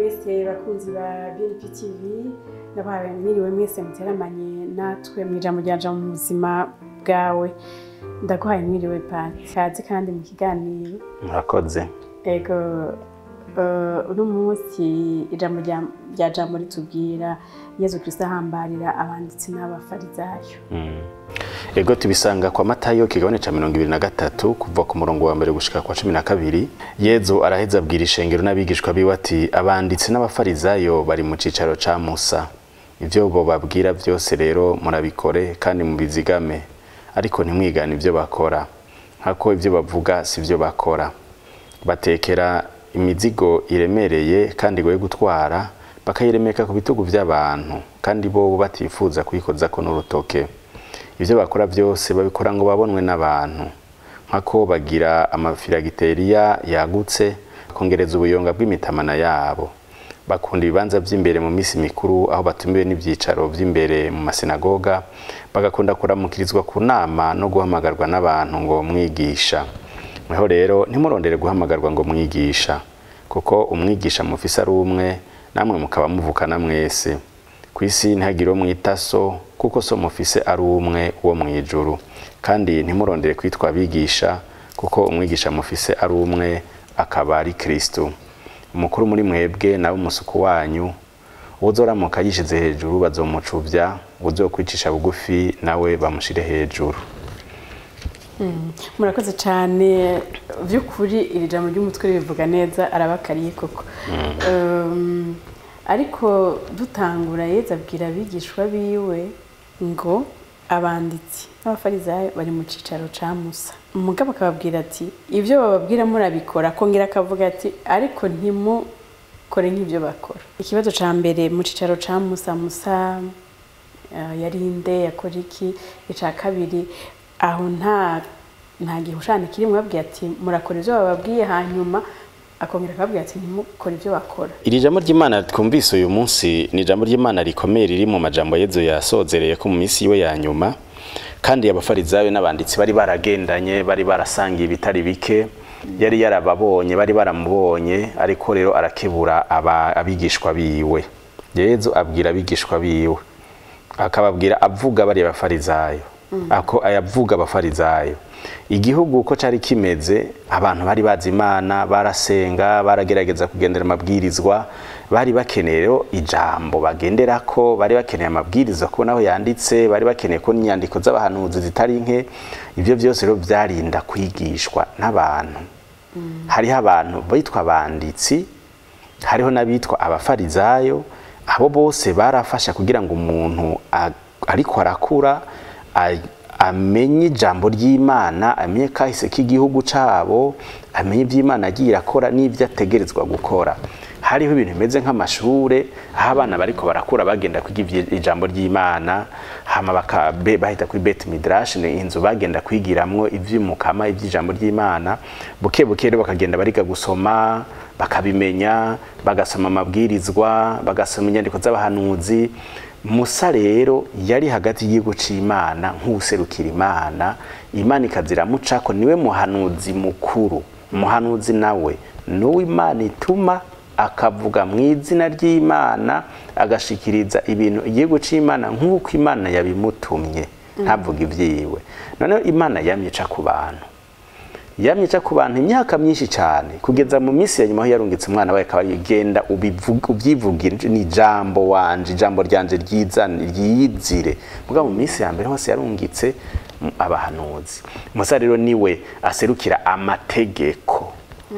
mwese bakunzi ba BNP TV ndabahaye mwiriwe mwese muteramanye natwe mu ijambo ryanja mu buzima bwawe ndaguhaye mwiriwe pati kazi kandi mu kiganiro murakoze ego eh, uno munsi ijambo rya- rya jambo ritubwira yezu kristo ahambarira abanditsi n'abafarizayo Mm. ego tubisanga kwa matayo kigabane ca mirongo ibiri na gatatu kuva ku murongo wa mbere gushika kwa cumi na kabiri yezu araheza abwira ishengero n'abigishwa biwe ati abanditsi n'abafarizayo bari mu cicaro ca musa ivyo bobabwira vyose rero murabikore kandi mubizigame ariko ntimwigane ivyo bakora nkako ivyo bavuga sivyo bakora batekera imizigo iremereye kandi igoye gutwara bakayiremeka ku bitugu by'abantu kandi bo batifuza kuyikozako n'urutoke ibyo bakora byose babikora ngo babonwe n'abantu nk'ako bagira amafiragiteriya yagutse kongereza ubuyonga bw'imitamana yabo bakunda ibibanza by'imbere mu minsi mikuru aho batumiwe n'ibyicaro by'imbere mu masinagoga bagakunda kuramukirizwa ku nama no guhamagarwa n'abantu ngo mwigisha mweho rero ntimurondere guhamagarwa ngo mwigisha kuko umwigisha mufise ari umwe namwe mukaba muvukana mwese ku isi ntihagire uwo mwita so kuko so mufise ari umwe wo mu ijuru kandi ntimurondere kwitwa abigisha kuko umwigisha mufise ari umwe akaba ari kristo umukuru muri mwebwe nawe umusuku wanyu uwuzoramuka yishize hejuru bazomucuvya uzokwicisha bugufi nawe bamushire hejuru murakoze cyane by'ukuri iri jambo ry'umutwe ribivuga neza arabakariye koko Um, ariko dutangura yeza abwira abigishwa biwe ngo abanditsi n'abafarizayo bari mu cicaro ca musa umugabo akababwira ati ibyo bababwira murabikora akongera akavuga ati ariko ntimukore nk'ibyo bakora ikibazo ca mbere mu cicaro ca musa musa eh, yari inde yakora iki ica kabiri aho nta nta gihushane kirimo babwiye ati murakora ibyo bababwiye hanyuma akongera akababwira ati ntimukore ibyo bakora iri jambo ry'imana twumvise uyu munsi ni ijambo ry'imana rikomeye riri mu majambo yezu yasozereye ko mu minsi yiwe ya nyuma kandi abafarizayo n'abanditsi bari baragendanye bari barasangiye ibitari bike yari yarababonye bari baramubonye ariko rero arakebura aba- abigishwa biwe yezu abwira abigishwa biwe akababwira avuga bariya bafarizayo ako ayavuga abafarizayo igihugu uko cari kimeze abantu bari bazi imana barasenga baragerageza kugendera amabwirizwa bari bakeneye rero ijambo bagenderako bari bakeneye amabwirizwa kubona aho yanditse bari bakeneye ko inyandiko z'abahanuzi zitari nke ibyo byose rero byarinda kwigishwa n'abantu hariho abantu bitwa abanditsi hariho n'abitwa abafarizayo abo bose barafasha kugira ngo umuntu a- ariko arakura a- amenye ijambo ry'imana amenye kahise k'igihugu cabo amenye iby'imana agiye irakora n'ibyo ategerezwa gukora hariho ibintu bimeze nk'amashure aho abana bariko barakura bagenda kwiga ivyi- ijambo ry'imana hama baka- be- bahita kuri bet midrash ni inzu bagenda kwigiramwo ivy'umukama ivy'ijambo ry'imana buke buke rero bakagenda bariga gusoma bakabimenya bagasoma amabwirizwa bagasoma inyandiko z'abahanuzi musa rero yari hagati y'igihugu c'imana nk'uwuserukira imana imana ikaziramucako niwe muhanuzi mukuru umuhanuzi nawe n'uwo imana ituma akavuga mu izina ry'imana agashikiriza ibintu igihugu c'imana nk'uko imana yabimutumye ntavuga ivyiwe noneho imana yamyica ku bantu yamyica ku bantu imyaka myinshi cyane kugeza mu minsi ya nyuma aho yarungitse umwana we akaba genda ubyivugire ni ijambo wanje ijambo ryanje ryizane ryiyizire mugabo mu minsi ya mbere hose yarungitse mm, abahanuzi musa rero niwe aserukira amategeko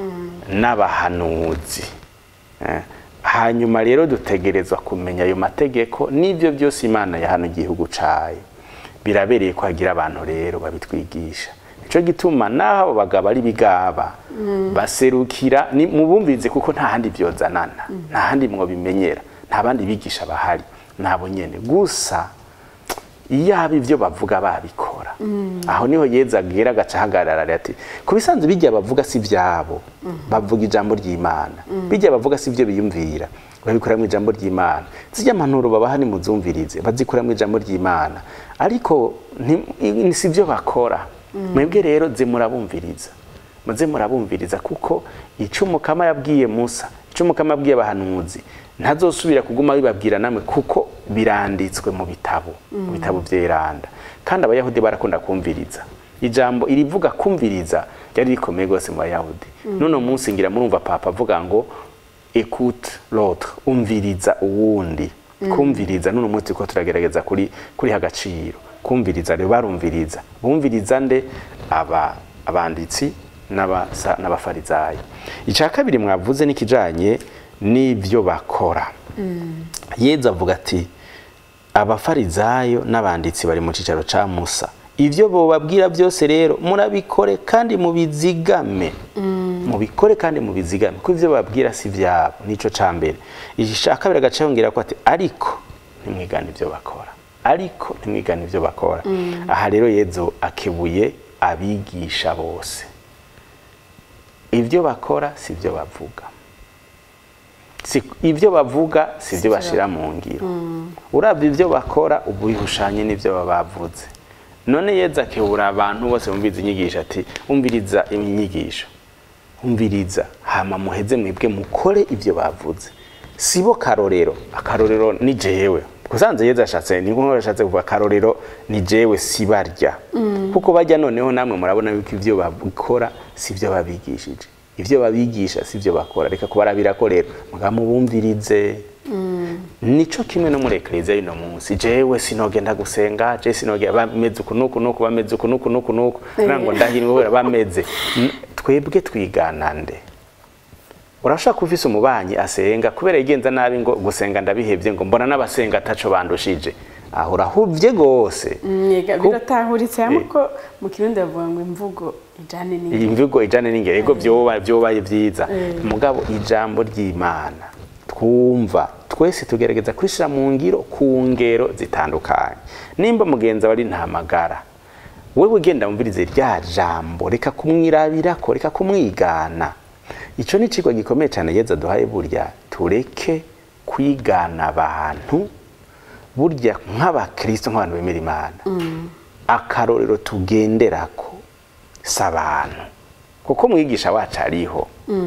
n'abahanuzi Eh, hanyuma rero dutegerezwa kumenya ayo mategeko n'ibyo byose imana yahana igihugu cayo birabereye ko hagira abantu rero babitwigisha nico gituma naho abo bagabo ari bigaba baserukira ni mubumvirize kuko nta handi vyozanana nta handi mwobimenyera nta bandi bigisha bahari nabo nyene gusa iyaba ivyo bavuga babikora aho niho yeza agera agaca ahagarara ati ku bisanzwe bijya bavuga si ivyabo bavuga ijambo ry'imana bijya bavuga si ivyo biyumvira babikora mu ijambo ry'imana zijya impanuro babaha nimuzumvirize bazikora mu ijambo ry'imana ariko nti- si ivyo bakora mwebwe rero ze murabumviriza muze murabumviriza kuko ico umukama yabwiye musa ico ico mukama abwiye abahanuzi ntazosubira kuguma bibabwira namwe kuko biranditswe mu bitabo mu bitabo vyeranda kandi abayahudi barakunda kumviriza ijambo irivuga kumviriza ryari rikomeye rwose mu bayahudi none munsi ngira murumva papa avuga ngo écoute l'autre umviriza uwundi kumviriza none umunsi ko turagerageza kuri kuri agaciro kumviriza rero barumviriza bumviriza nde aba abanditsi n'abasa- n'abafarizayo icya kabiri mwavuze n'ikijanye n'ibyo bakora yezu avuga ati abafarizayo n'abanditsi bari mu cicaro ca musa ivyo bobabwira byose rero murabikore kandi mubizigame mubikore kandi mubizigame ko ivyo babwira si vyabo nico ca mbere icya kabiri agaca yongera ko ati ariko ntimwigane ivyo bakora ariko ntimwigane ivyo bakora aha rero yezu akebuye abigisha bose ibyo bakora si byo bavuga Si- ibyo bavuga si byo bashira mu ngiro urabye ibyo bakora ubu bihushanye n'ibyo baba bavuze none yeza akebura abantu bose bumviriza inyigisho ati umviriza inyigisho umviriza hama muheze mwebwe mukore ibyo bavuze sibo karorero akarorero ni jewe kusanze yeza ashatse ni nko ashatse kuvuga akarorero ni jewe sibarya kuko bajya noneho namwe murabona yuko ibyo bakora si byo babigishije ibyo babigisha si byo bakora reka kubarabira ko rero mugabo mubumvirize nico kimwe no muri ekleziya y'uno munsi jewe sinogenda gusenga je sinogenda bameze uku nuku nuku bameze uku nuku nuku nuku ngo ndahirwe kubera bameze N- twebwe twigana nde urashaka kuba ufise umubanyi asenga kubera yigenza nabi ngo gusenga ndabihevye ngo mbona n'abasenga ataco bandushije aho urahuvye gose Yega, Ku- biratahuritse hamwe ko mu kirundi bavuga ngo imvugo ijane iyi n'ingiro mvugo ijane n'ingero ego vyoba vyobaye vyiza mugabo ijambo ry'imana twumva twese tugerageza kurishira mu ngiro ku ngero zitandukanye nimba mugenzi wawe ari ntamagara wewe ugenda wumvirize rya jambo reka kumwirabirako reka kumwigana ico ni icigwa gikomeye cane yeza duhaye burya tureke kwigana abantu burya nk'abakristo nk'abantu bemera imana akarorero tugenderako si abantu kuko mwigisha wacu ariho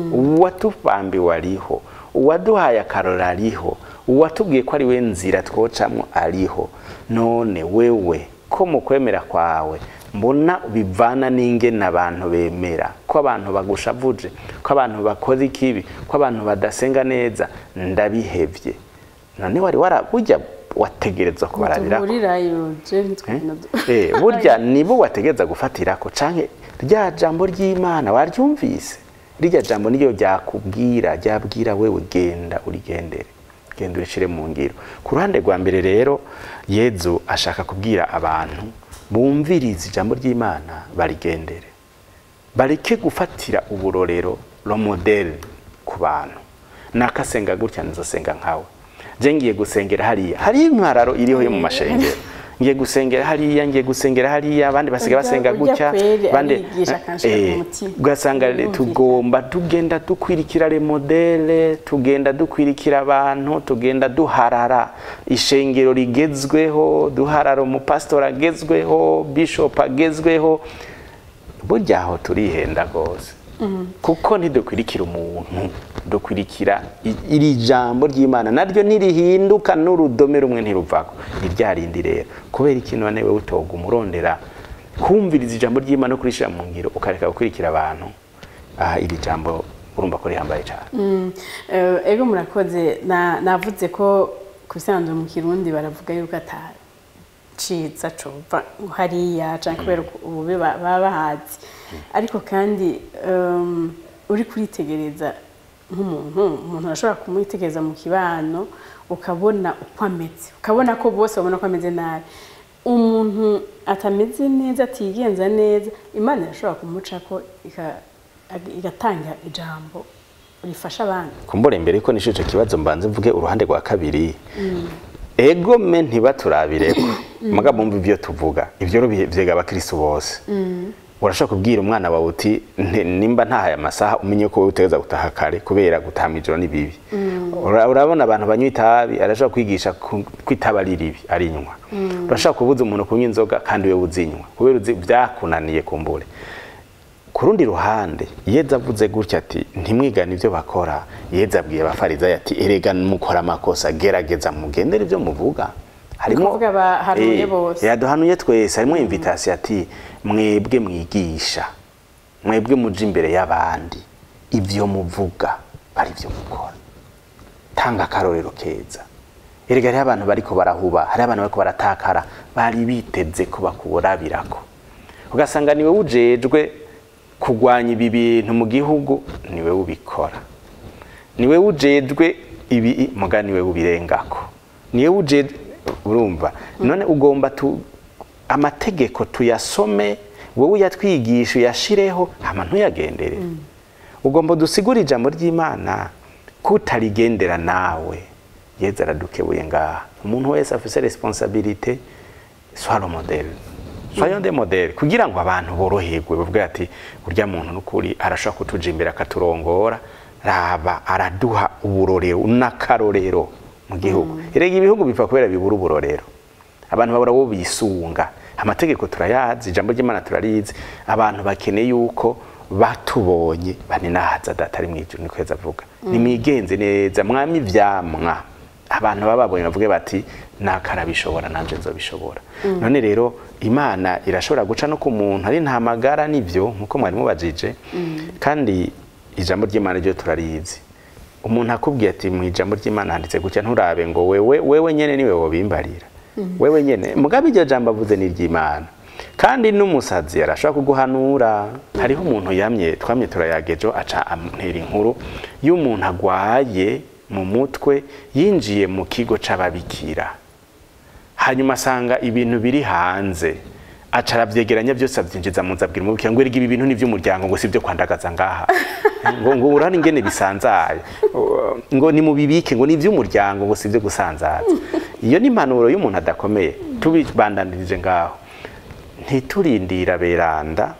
uwatubambiwe ariho uwaduhaye akarorero ariho uwatubwiye ko ari we nzira twocamwo ariho none wewe ko mu kwemera kwawe mbona bivana n'ingene abantu bemera ko abantu bagushavuje ko abantu bakora ikibi ko abantu badasenga neza ndabihevye none wari waraburya wategerezwa kubarabirako duhurirayo je ntitwina Eh, burya nibo wategereza gufatirako canke rya jambo ry'imana waryumvise rirya jambo niryo ryakubwira ryabwira wewe genda urigendere genda urishire mu ngiro ku ruhande rwa mbere rero yezu ashaka kubwira abantu bumviriza ijambo ry'imana barigendere bareke gufatira uburorero lo model ku bantu nakasenga gutya nzosenga nkawe je ngiye gusengera hariya hari impararo iriho yo mu mashengero ngiye gusengera hariya ngiye gusengera hariya abandi basigaye Urya- basenga urya gutya kweri abandi arigisha akanshira eh, ku mutima. ugasanga Urumvira. tugomba tugenda dukwirikira le modele tugenda dukwirikira abantu tugenda duharara ishengero rigezweho duharara umupasitori agezweho bishop agezweho burya aho turihenda rwose kuko ntidukwirikira umuntu dukwirikira i- iri jambo ry'imana naryo ntirihinduka n'urudome rumwe ntiruvako ni rya rindi rero kubera ikintu wane wewe utoga umurondera kumviriza ijambo ry'imana no kurishira mu ngiro ukareka gukurikira abantu aha iri jambo urumva ko rihambaye cyane Mm, eh, ego murakoze na- navuze ko ku bisanzwe mu kirundi baravuga yuko ataciza cova hariya canke kubera ububi ba- baba bahazi ariko kandi um, uri kuritegereza nk'umuntu umuntu arashobora kumwitegereza mu kibano ukabona uko ameze ukabona ko bose babona ko ameze nabi umuntu atameze neza atigenza neza imana irashobora kumucako ika- igatanga ijambo rifasha abandi kumbura imbere ko nisho ico kibazo mbanze mvuge uruhande rwa kabiri ego me ntibaturabireko muga bumva ivyo tuvuga ivyo rero bihe- vyega abakristo bose urashobora kubwira umwana wawe uti "Nte- nimba ntahaye amasaha umenye ko wowe utegeza gutaha kare kubera gutaha mw'ijoro ni bibi Ura- urabona abantu banywa itabi arashobora kwigisha ku- ko itabi ari ribi arinywa urashobora kubuza umuntu kunywa inzoga kandi wewe uzinywa kubera uzi vyakunaniye kumbure ku rundi ruhande yeza avuze gutya ati ntimwigane ibyo bakora yeza abwiye abafarizayo ati erega mukora amakosa gerageza mugendere ibyo muvuga harimo kuvuga bahanuye Eh, bose. yaduhanuye twese harimo invitation ati mwebwe mwigisha mwebwe muje imbere y'abandi ibyo muvuga ari byo mukora tanga akarorero keza erega hariho abantu bariko barahuba hariho abantu bariko baratakara bari biteze ko bakuburabirako ugasanga niwe ujejwe kugwanya ibi bintu mu gihugu niwe ubikora niwe ujejwe ibi muga niwe ubirengako niwe ujejwe urumva none ugomba tu amategeko tuyasome wowe uyatwigisha uyashireho hama ntuyagendere ugomba dusigure ijambo ry'imana kutarigendera nawe yeza aradukebuye ngaha umuntu wese afise responsabilite swaro model soyons des modèles kugira ngo abantu boroherwe bavuge ati urya muntu n'ukuri arashobora kutuja imbere akaturongora raba araduha uburorero n'akarorero mu gihugu erega ibihugu bipfa kubera bibura uburorero abantu babura bo bisunga amategeko turayazi ijambo ry'imana turarizi abantu bakeneye yuko batubonye baninahaza data ari mu ijuru niko yeza avuga nimwigenze neza mwami ivyamwa abantu baba babonye bavuge bati nakarabishobora nanje nzobishobora none rero imana irashobora guca no ku muntu ari nta magara nivyo nkuko mwari mubajije kandi ijambo ry'imana ryo turarizi umuntu akubwiye ati mu ijambo ry'imana handitse gutya nturabe ngo wewe wewe nyene niwe wobimbarira wewe nyene mugabe iryo jambo avuze ni iry'imana kandi n'umusazi arashobora kuguhanura hariho umuntu yamye twamye turayagejo aca antera inkuru y'umuntu agwaye mu mutwe yinjiye mu kigo c'ababikira hanyuma asanga ibintu biri hanze aca arabyegeranya byose abyinjiza mu nzu abwira umubikira ngo erega ibi bintu ni iby'umuryango ngo si ibyo kwandagaza ngaha ngo ngo urane ingene bisanzaye Uh, ngo nimubibike ngo ni iby'umuryango ngo si ibyo gusanzaza iyo ni impanuro y'umuntu adakomeye tubibandanirije ngaho ntiturindira beranda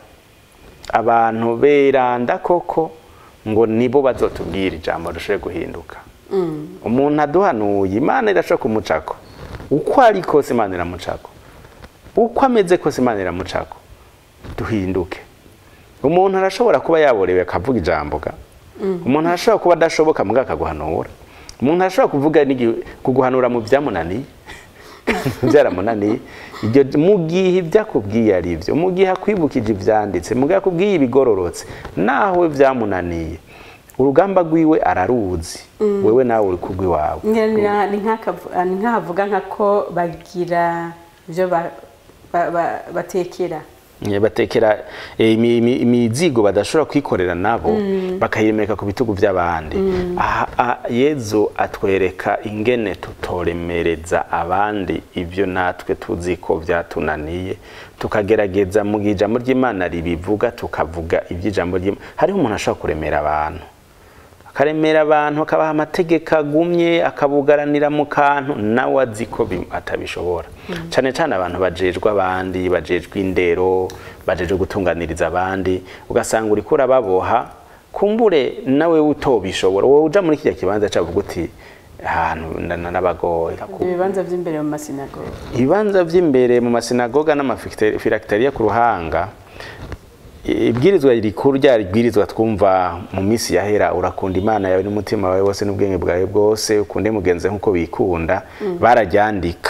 abantu beranda koko ngo nibo bazotubwira ijambo rishobore guhinduka umuntu aduhanuye imana irashobora kumucako uko ari kose imana iramucako uko ameze kose imana iramucako duhinduke umuntu arashobora kuba yaborewe akavuga ijambo ga umuntu arashobora kuba adashoboka mbwa akaguhanura umuntu arashobora kuvuga n'igi- kuguhanura mu byamunaniye byaramunaniye ibyo mu gihe ibyakubwiye ari byo mu gihe akwibukije ibyanditse mu gihe akubwiye ibigororotse nawe byamunaniye urugamba rwiwe araruzi wewe nawe uri kugwiwawe Ngira ni- ni nk'akavu- ah, ni nk'ahavuga nka ko bagira ibyo ba- ba- ba- batekera Eh, batekera eh, imi- imi- imizigo badashobora kwikorera nabo bakayiremeka ku bitugu by'abandi aha a- yezu atwereka ingene tutoremereza abandi ibyo natwe tuzi ko byatunaniye tukagerageza mu gihe ijambo ry'imana ribivuga tukavuga iby'ijambo ry'imana hariho umuntu ashobora kuremera abantu akaremera abantu akabaha amategeko agumye akabugaranira mu kantu nawe azi ko bi- atabishobora cyane cyane abantu bajejwe abandi bajejwe indero bajejwe gutunganiriza abandi ugasanga uriko urababoha kumbure nawe utobishobora wowe uja muri kijya kibanza cavuga uti ahantu ndana n'abagoye ibibanza by'imbere mu masinagogi ibibanza by'imbere mu masinagoga n'amafilakitariya ku ruhanga ibwirizwa rikuru rya ribwirizwa twumva mu minsi yahera urakunda imana yawe n'umutima wawe wose n'ubwenge bwawe bwose ukunde mugenzi nk'uko bikunda bararyandika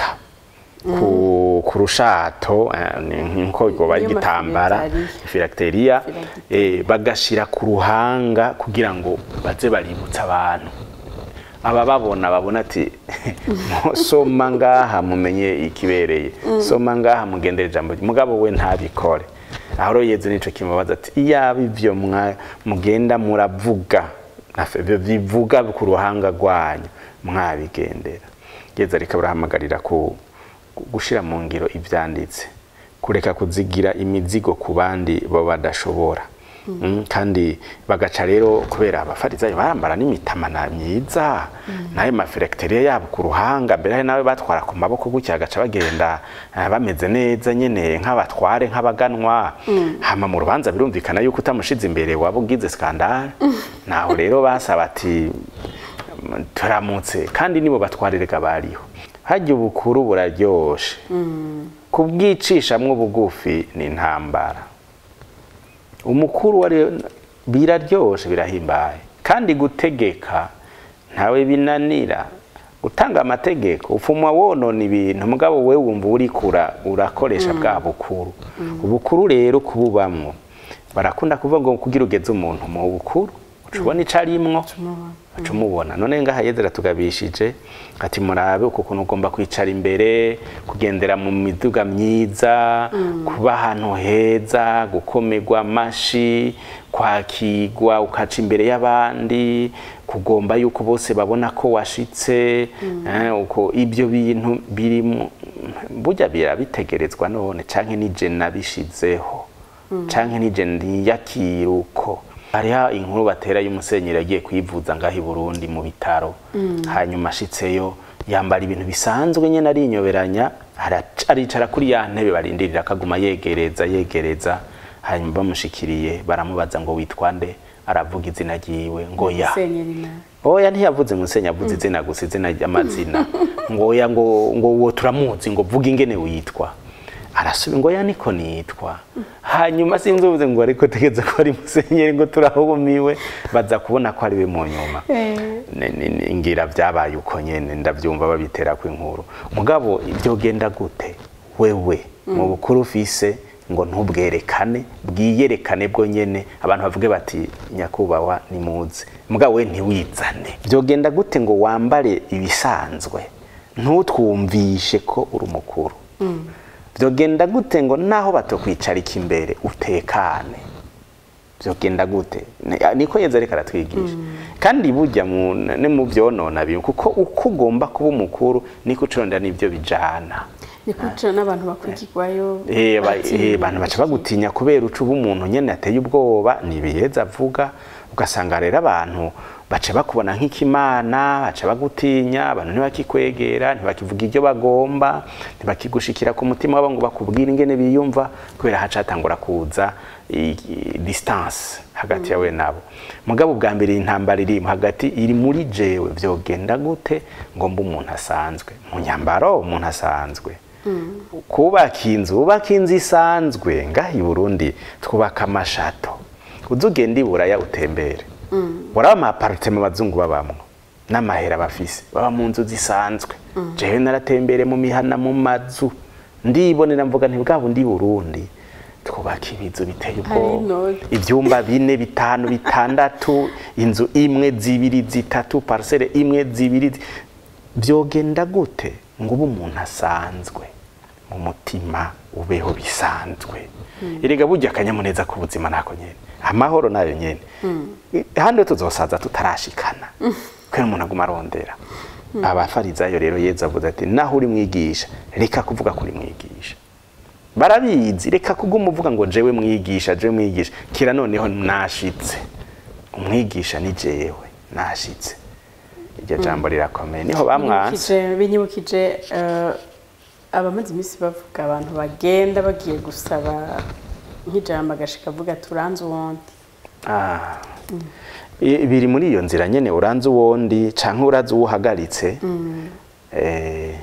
ku, ku rushato eh, ni nk'uko rwoba ari Niyo igitambara mafilakitariya. filakitariya Filakitariya. eh, bagashira ku ruhanga kugira ngo baze baributsa abantu aba babona babona ati soma ngaha mumenye ikibereye soma ngaha mugendere ijambo mugabo we ntabikore aho rero yezu nico kimubaza ati iyaba ivyo mwa- mugenda muravuga nafe- byo bivuga ku ruhanga rwanyu mwabigendera yezu ariko arahamagarira ku gushira mu ngiro ivyanditse kureka kuzigira imizigo ku bandi bo badashobora Mm, kandi bagaca rero kubera abafarizayo barambara n'imitamana myiza nayo mafirekteriya yabo ku ruhanga mbere hari nawe batwara ku maboko gutya bagaca bagenda eh, bameze neza nyene nk'abatware nk'abaganwa hama mu rubanza birumvikana yuko utamushize imbere waba ugize skandale naho rero basaba ati "Mm, turamutse kandi nibo batwarirega bariho harya ubukuru buraryoshe kubwicishamwo bugufi ni intambara umukuru wari biraryoshe birahimbaye kandi gutegeka ntawe binanira gutanga amategeko ufuma wonona ibintu mugabo we wumva urikura urakoresha bwa bukuru ubukuru rero kububamwo barakunda kuvuga ngo kugira ugeze umuntu mu bukuru uca ubona ico arimwo uca umubona none ngaha yezera tugabishije ati murabe uku kuntu ugomba kwicara imbere kugendera mu miduga myiza kuba ahantu heza gukomerwa amashi kwakigwa ukaca imbere y'abandi kugomba yuko bose babona ko washitse eh, uko ibyo bintu biri mu- burya birabitegerezwa none canke nije nabishizeho canke nije ndiyakira uko hariho inkuru batera y'umusenyeri yagiye kwivuza ngaho i burundi mu bitaro hanyuma ashitseyo yambara ibintu bisanzwe nyene arinyoberanya arac- aricara kuri ya ntebe barindirira akaguma yegereza yegereza hanyuma bamushikiriye baramubaza ngo witwa nde aravuga izina ryiwe ngo ya Musenyeri na oya ntiyavuze musenyi avuze izina gusa izina ry'amazina ngo oya ngo ngo uwo turamuzi ngo vuga ingene witwa arasubi ngo oya niko nitwa hanyuma sinzi uvuze ngo ariko tegeza ko ari musenyeri ngo turahumiwe baza kubona ko ari we mu nyuma Ni- ni- ni- ngira byabaye uko nyene ndavyumva babitera ku inkuru mugabo ibyo genda gute wewe mu bukuru ufise ngo ntubwerekane bwiyerekane bwo nyene abantu bavuge bati nyakubahwa nimuze mugabo we ntiwizane byogenda gute ngo wambare ibisanzwe ntutwumvishe ko uri umukuru byogenda gute ngo naho batokwicarika imbere utekane byogenda gute Ni- niko yeza ariko aratwigisha kandi burya mu- ni mu byonona bibi kuko uko ugomba kuba umukuru niko uconda n'ibyo bijana ni kuca n'abantu bakurikirwayo Eh, ba- batinya eh, abantu baca bagutinya kubera uca uba umuntu nyene ateye ubwoba ntibiheza avuga ugasanga rero abantu baca bakubona nk'ikimana baca bagutinya abantu ntibakikwegera ntibakivuga ibyo bagomba ntibakigushikira ku mutima wabo ngo bakubwire ingene biyumva kubera haca hatangura kuza i- i- distance hagati yawe nabo mugabo bwa mbere iyi ntambara iri hagati iri muri jewe vyogenda gute ngo mbe umuntu asanzwe mu nyambaro umuntu asanzwe kubaka inzu ubaka inzu isanzwe ngaha i burundi twubaka amashato uza ugenda i buraya utembere uraba amaparitema abazungu babamwo n'amahera bafise baba mu nzu zisanzwe jewe naratembere mu mihana mu mazu ndibonera mvuga nti bwabo ndi burundi twubaka ibizu biteye ubwoba inoti. ibyumba bine bitanu bitandatu inzu imwe zibiri zitatu parcelle imwe zibiri zi- byogenda gute ngo ube umuntu asanzwe mu mutima ubeho bisanzwe erega burya akanyamuneza k'ubuzima nako nyene amahoro nayo nyene handi tuzosaza tutarashikana kubera umuntu aguma arondera abafarizayo rero yezu avuze ati naho uri mwigisha reka kuvuga ko uri mwigisha barabizi reka kuguma uvuga ngo jewe mwigisha jewe mwigisha kira noneho nashitse umwigisha ni jewe nashitse iryo jambo rirakomeye niho bamwanse Binyibukije- binyibukije eh, abamaze iminsi bavuga abantu bagenda bagiye gusaba nk'ijambo agashika avuga turanze uwundi Ah. I- biri muri iyo nzira nyene uranze uwondi canke urazi uwuhagaritse eh,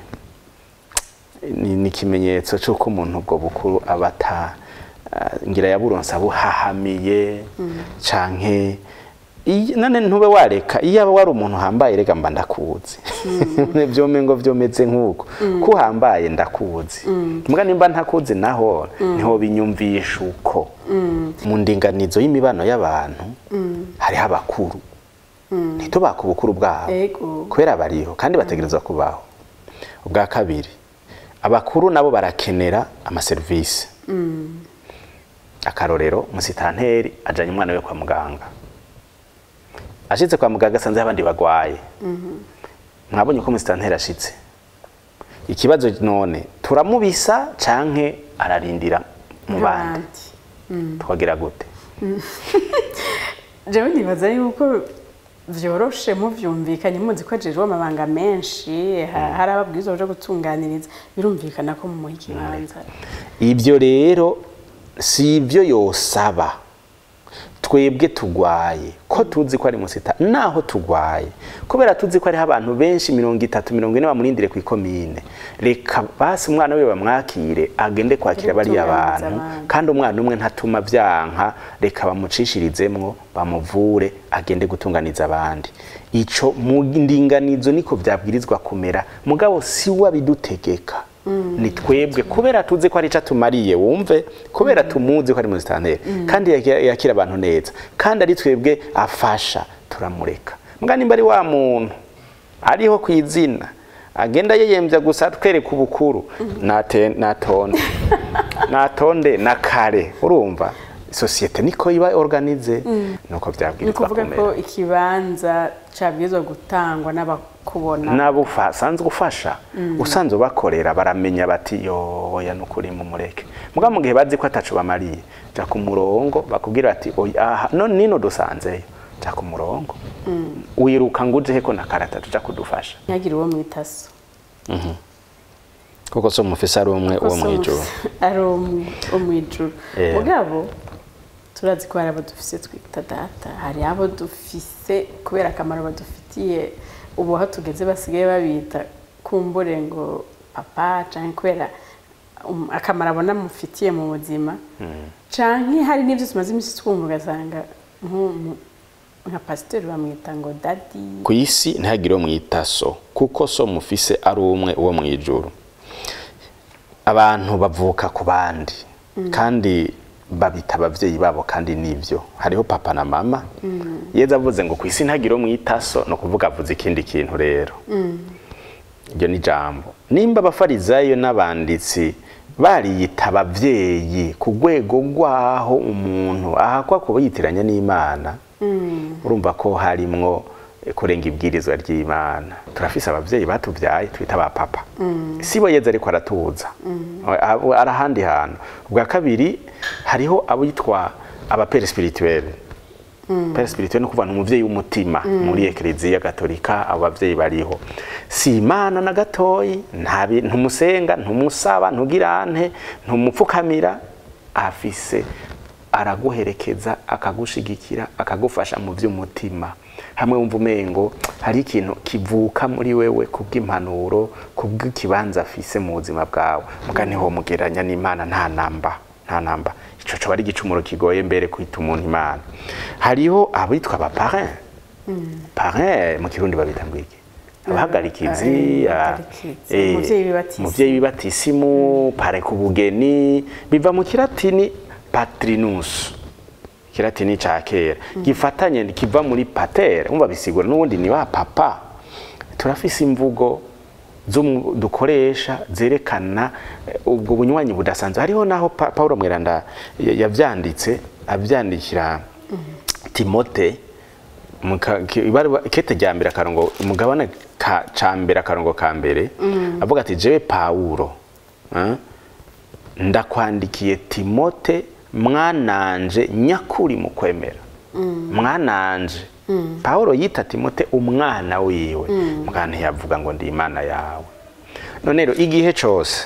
ni ni ikimenyetso c'uko umuntu ubwo bukuru aba ata ah, ngira yaburonse abuhahamiye canke iyi- none ntube wareka iyo aba wari umuntu uhambaye rega mba ndakuzi vyome ngo vyomeze nk'uko ko uhambaye ndakuzi mbwa nimba ntakuzi naho niho binyumvisha uko mu ndinganizo y'imibano y'abantu hariho abakuru ntitubaka ubukuru bwabo ego kubera bariho kandi bategerezwa kubaho ubwa kabiri abakuru nabo barakenera amaserivisi akarorero umusitanteri ajanye umwana we kwa muganga ashitse kwa muganga asanze abandi bagwaye mwabonye ko umusitanteri ashitse ikibazo none turamubisa canke ararindira mu bandi nk'abandi twagira gute jewe nibaza yuko vyoroshe muvyumvikanye muzi ko ajejwe amabanga menshi ha- hari ababwirizwa baja gutunganiriza birumvikana ko mumuha ikibanza ibyo rero si ibyo yosaba twebwe tugwaye ko tuzi ko ari musita naho tugwaye kubera tuzi ko hariho abantu benshi mirongo itatu mirongo ine bamurindire ku ikomine reka basi umwana we bamwakire agende kwakira bariya Gutunganiriza bantu abandi. kandi umwana umwe ntatuma vyanka reka bamucishirizemwo bamuvure agende gutunganiza abandi ico mu ndinganizo niko vyabwirizwa kumera mugabo si wabidutegeka ni twebwe kubera tuzi ko ari ico atumariye wumve kubera tumuzi ko ari musitanteri kandi yakira yakira abantu neza kandi ari twebwe afasha turamureka mbwa nimba ari wa muntu ariho ku izina agenda yeyemvya gusa twereka ubukuru nate natonde natonde na kare urumva sosiyete niko iba organize nuko ni vyabwirizwa ukuvuga kumera ko ikibanza cabwirizwa gutangwa n'abakubona nabo usanzwe ufasha usanzwe ubakorera baramenya bati yoya nukuri mumureke muga mu gihe bazi ko ataco bamariye ja ku murongo bakubwira bati oya aha none nino dusanzeyo ja ku murongo wiruka ngo uje heko na karata tuja kudufasha ntihagire uwo mwitaso kuko so mufise ari umwe uwo mwijuru ari umwe wo mwijuru Eh. mugabo turazi ko hari abo dufise twita data hari abo dufise kubera akamaro badufitiye ubu aho tugeze basigaye babita kumbure ngo papa canke kubera um, akamaro abona mufitiye mu buzima canke hari n'ivyo tumaze imisi twumva ugasanga nk'umu- nka pasiteri bamwita ngo dadi ku isi ntihagire uwo mwita so kuko so mufise ari umwe uwo mwijuru abantu bavuka ku bandi kandi babita abavyeyi babo kandi nivyo hariho papa na mama yeza avuze ngo ku isi ntihagire uwo mwita so no kuvuga avuze ikindi kintu rero iryo ni jambo nimba abafarizayo n'abanditsi bariyita abavyeyi ku rwego rwaho umuntu ahakwa kuba yitiranya n'imana urumva ko harimwo eh, kurenga ibwirizwa ry'imana turafise abavyeyi batuvyaye twita ba papa si bo yeza ariko aratuza Abo- ari ahandi hantu ubwa kabiri hariho abitwa abapere spirituelle pere spirituel ni ukuvuga ni umuvyeyi w'umutima muri ekleziya gatolika abo bavyeyi bariho si imana na gatoyi nta bi- ntumusenga ntumusaba ntugirante ntumupfukamira afise araguherekeza akagushigikira akagufasha mu vy'umutima hamwe wumva umengo hari ikintu kivuka muri wewe kubw'impanuro kubw'ikibanza afise mu buzima bwawe muga niho mugeranya n'imana nta namba nta namba ico coba ari igicumuro kigoye mbere kwita umuntu imana hariho abitwa ba parrain parrain mu kirundi babita ngwiki abahagarikizi Eh, ah, abahagarikizi, eh, umuvyeyi w'ibatisimu. umuvyeyi w'ibatisimu pare ku bugeni biva mu kiratini patrinus kiratini ca kera gifatanye kiva muri pater umva bisigura n'ubundi ni wa papa turafise imvugo zo mu- dukoresha zerekana eh, ubwo bunywanyi budasanzwe hariho naho Pa- Paulo Mweranda ya- yavyanditse avyandikira Timote mu ka- ki- ibaruwa- ikete rya mbere akarongo umugabane ka ca mbere akarongo ka mbere avuga ati jewe Paulo eh, ndakwandikiye Timote mwananje nyakuri mu kwemera mwananje Paulo yita Timote umwana wiwe mwana ntiyavuga ngo ndi imana yawe none rero igihe cose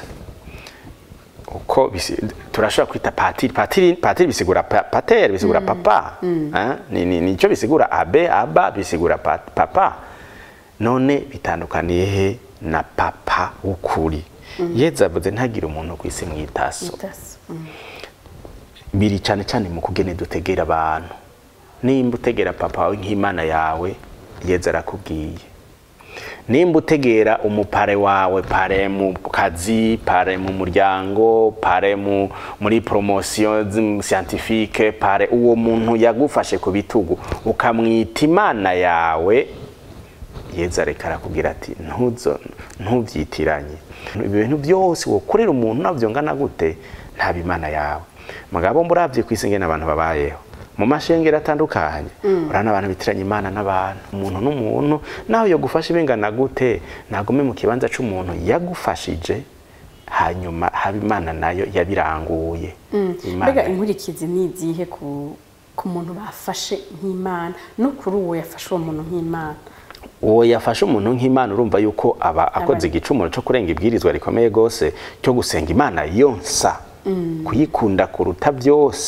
uko bisi- turashobora kwita patiri patiri patiri bisigura pa, pater bisigura papa eh? ni ni nico bisigura abe aba bisigura pa, papa none bitandukaniye he na papa w'ukuri yeza avuze ntagire umuntu ku isi mwitaso itaso Mm. biri cyane cyane mu kugene dutegera abantu nimba utegera papa wawe nk'imana yawe yeza arakubwiye nimba utegera umupare wawe pare mu kazi pare mu muryango pare mu muri promotion zi- scientifique pare uwo muntu yagufashe ku bitugu ukamwita imana yawe yeza reka arakubwira ati ntuzo ntubyitiranye ibi bintu byose wokorera umuntu nabyo ngana gute ntaba imana yawe mugabo murabye ku isi ngene abantu babayeho mu mashengero atandukanye urabona abantu bitiranya imana n'abantu umuntu n'umuntu nawe yo gufasha ibingana gute nagume mu kibanza c'umuntu yagufashije hanyuma haba imana nayo yabiranguye Imana- mbega inkurikizi ni izihe ku ku muntu bafashe nk'imana no kuri uwo yafashe uwo muntu nk'imana uwo yafashe umuntu nk'imana urumva yuko aba akoze igicumuro cyo kurenga ibwirizwa rikomeye rwose cyo gusenga imana yonsa kuyikunda kuruta byose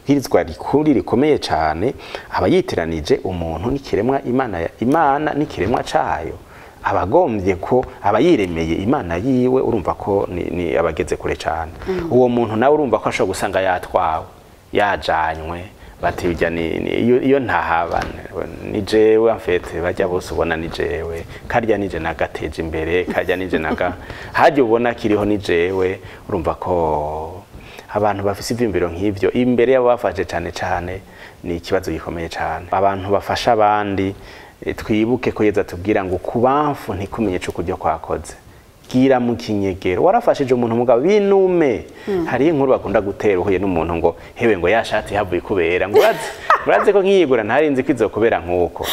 bwirizwa rikuru rikomeye cyane aba yiteranije umuntu n'ikiremwa imana imana n'ikiremwa cayo abagombye ko aba yiremeye imana yiwe urumva ko ni, ni abageze kure cyane uwo muntu nawe urumva ko ashobora gusanga yatwawe yajanywe bati bijya ni, ni iyo, iyo ntahaba ni jewe amfete bajya bose ubona ni jewe karya nije nagateje imbere karya nije naga hajya ubona kiriho ni jewe urumva ko abantu bafise ivyumviro nk'ivyo imbere yabo bafashe cyane cyane ni ikibazo gikomeye cyane abantu bafasha abandi eh, twibuke ko yeza tubwira ngo kubamfu ntikumenye co kuryo kwakoze gira mu kinyegero warafashije umuntu mugabo binume hari inkuru bakunda gutera uhuye n'umuntu ngo hewe ngo yashati havuye kubera ngo urazi urazi ko nkiyigura ntarinzi ko izokubera nk'uko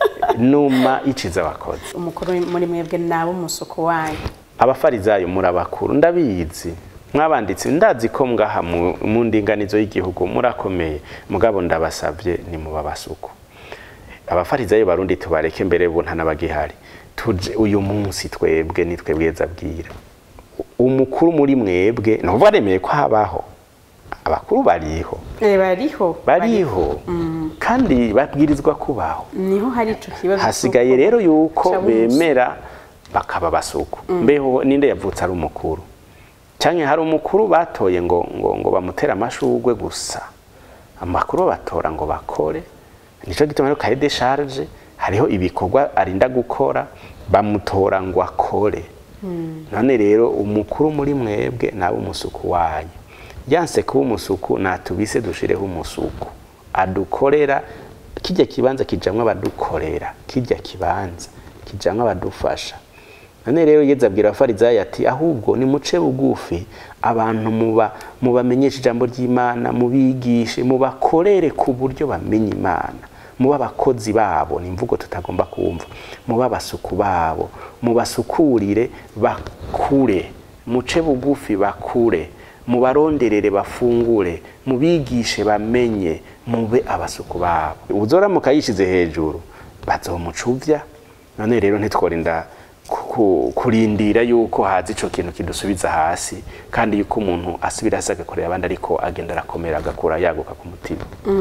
numa iciza wakoze umukuru muri mwebwe nabo umusuku wanyu abafarizayo murabakuru ndabizi mwabanditse ndazi ko mwaha mu mu ndinganizo y'igihugu murakomeye mugabo ndabasabye ni mu babasuku abafarizayo barundi tubareke mbere bo ntanabagihari tuje uyu munsi twebwe ni twebweza bwira umukuru muri mwebwe nuvuga baremeye ko habaho abakuru bariho Eh, bariho bariho kandi babwirizwa kubaho niho hari ico kibazo hasigaye c'uko rero yuko caba umusuku. bemera bakaba basuku mbeho ninde yavutse ari umukuru cyane hari umukuru batoye ngo ngo ngo bamutere amashugwe gusa amakuru batora ngo bakore nico gituma rero cahier de charge hariho ibikorwa arinda gukora bamutora ngo akore none rero umukuru muri mwebwe nawe umusuku wanyu yanse kuba umusuku natubise dushireho umusuku adukorera kijya kibanza kijamwo abadukorera kijya kibanza kijamwo abadufasha none rero yeza abwira abafarizayo ati ahubwo nimuce bugufi abantu muba mubamenyeshe ijambo ry'imana mubigishe mubakorere ku buryo bamenya imana muba abakozi babo ni imvugo tutagomba kumva muba abasuku babo mubasukurire bakure muce bugufi bakure mubaronderere bafungure mubigishe bamenye mube abasuku babo uzoramuka yishize hejuru bazomucuvya none rero ntitworinda ku- ku- kurindira yuko haza ico kintu kidusubiza hasi kandi yuko umuntu asubira hasi agakorera abandi ariko agenda arakomera agakura yaguka ku mutima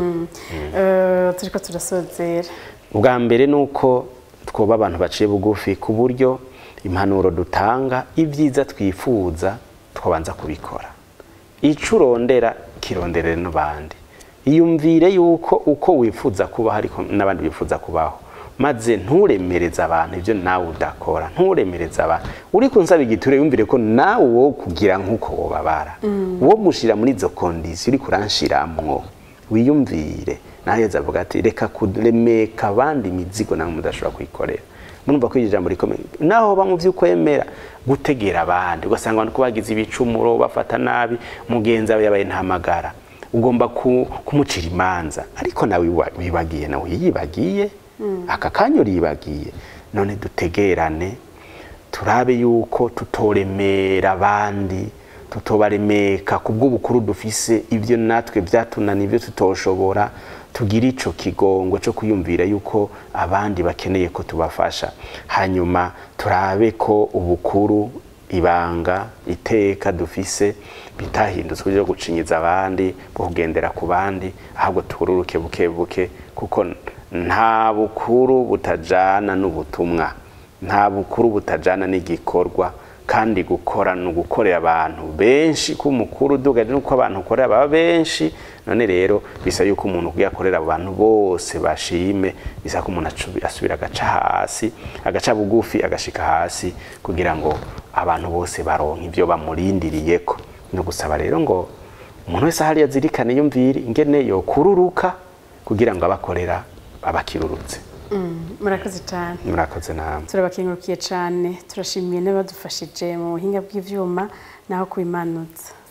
Eh, turiko turasozera ubwa mbere ni uko twoba abantu baciye bugufi ku buryo impanuro dutanga ibyiza twifuza twabanza kubikora icyo urondera kironderere n'abandi iyumvire yuko uko wifuza kubaho ariko n'abandi bifuza kubaho maze nturemereze abantu ibyo nawe udakora nturemereze abantu uri kunsaba igiture yumvire ko nawe wo kugira nk'uko wobabara wo gushira muri izo kondisiyo uri kuranshiramwo wiyumvire nawe yeza avuga ati reka kuremeka abandi imizigo nawe mudashobora kuyikorera murumva ko iryo jambo rikomeye naho ba mu by'ukwemera gutegera abandi ugasanga abantu ko bagize ibicumuro bafata nabi mugenzi wawe yabaye ntamagara ugomba ku- kumucira imanza ariko nawe wiwa- wibagiye nawe yibagiye aka kanya uribagiye none dutegerane turabe yuko tutoremera abandi tutobaremeka ku bw'ubukuru dufise ibyo natwe byatunaniye ibyo tutoshobora tugira ico kigongo cyo kuyumvira yuko abandi bakeneye ko tubafasha hanyuma turabe ko ubukuru ibanga iteka dufise bitahindutse uburyo bwo gucinyiza abandi bwo kugendera ku bandi ahubwo tururuke buke buke kuko nta bukuru butajana n'ubutumwa nta bukuru butajana n'igikorwa kandi gukora ni ugukorera abantu benshi ko umukuru udugaje nuko abantu ukorera baba benshi none rero bisa yuko umuntu ugiye akorera abo bantu bose bashime bisa ko umuntu acu- asubira agaca hasi agaca bugufi agashika hasi kugira ngo abantu bose baronke ibyo bamurindiriyeko ni ugusaba rero ngo umuntu wese ahari yazirikane yumvire ingene yokururuka kugira ngo abakorera abakirurutse murakoze cyane murakoze namwe turabakengurukiye cyane turashimiye n'abadufashije mu buhinga bw'ibyuma naho kubimanutsa